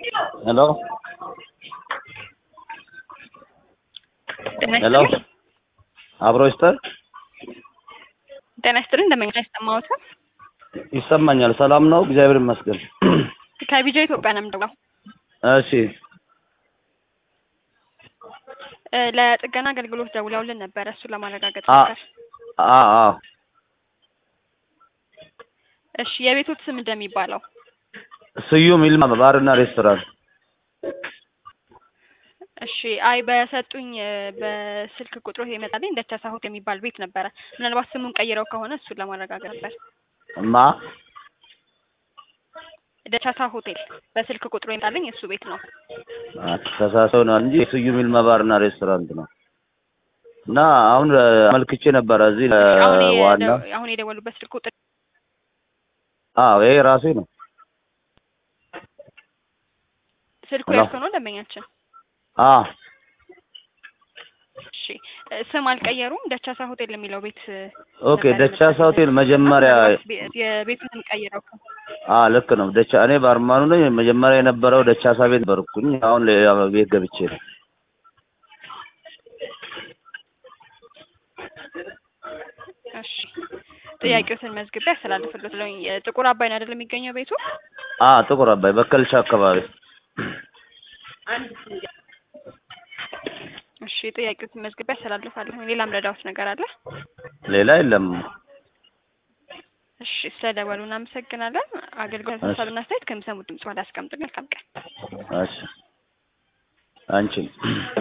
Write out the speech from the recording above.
ሄሎ ጤና ሄሎ ይስጥልኝ። አብሮ ይስጠን ጤና ይስጥልኝ። እንደምን አይሰማዎት? ይሰማኛል። ሰላም ነው፣ እግዚአብሔር ይመስገን። ከቢጃ ኢትዮጵያ ነው የምደውለው። እሺ እ ለጥገና አገልግሎት ደውለውልን ነበረ። እሱን ለማረጋገጥ አ ነበር። አ አ እሺ የቤቶት ስም እንደሚባለው ስዩም ይልማ ባርና ሬስቶራንት። እሺ አይ በሰጡኝ እ በስልክ ቁጥሩ የመጣልኝ ደቻሳ ሆቴል የሚባል ቤት ነበረ። ምናልባት ስሙን ቀይረው ከሆነ እሱን ለማረጋገጥ ነበር። ማ ደቻሳ ሆቴል በስልክ ቁጥሩ የመጣልኝ እሱ ቤት ነው። ተሳሰው ነው እንጂ ስዩም ይልማ ባርና ሬስቶራንት ነው። እና አሁን እ አመልክቼ ነበረ እዚህ አሁን ዋና የደ- አሁን የደወሉበት ስልክ ቁጥር አዎ ይሄ ራሴ ነው። ስልኩ ሄሎ። ያልከው ነው ደንበኛችን። አ እሺ እ ስም አልቀየሩም። ደቻሳ ሆቴል የሚለው ቤት እ ኦኬ ነበር ደቻሳ የመጣልኝ። ሆቴል መጀመሪያ ምናልባት ቤ- የቤቱን ስም ቀይረው ከሆነ አ ልክ ነው። ደቻ እኔ ባርማኑ ነኝ። መጀመሪያ የነበረው ደቻሳ ቤት ነበርኩኝ። አሁን ሌላ ቤት ገብቼ ነው። እሺ ጥያቄዎትን መዝግቤ ያስተላልፍልዎት ለኝ ጥቁር አባይ ነው አይደል የሚገኘው ቤቱ? አ ጥቁር አባይ በከልሻ አካባቢ እሺ ጥያቄዎትን መዝግቤ ያስተላልፋለሁ። ሌላም ረዳዎት ነገር አለ? ሌላ የለም። እሺ ስለደወሉ እናመሰግናለን። አገልግሎት እሺ። ሀሳብና አስተያየት ከሚሰሙት ድምጽ ዋላ አስቀምጡልኝ። መልካም ቀን። እሺ አንቺም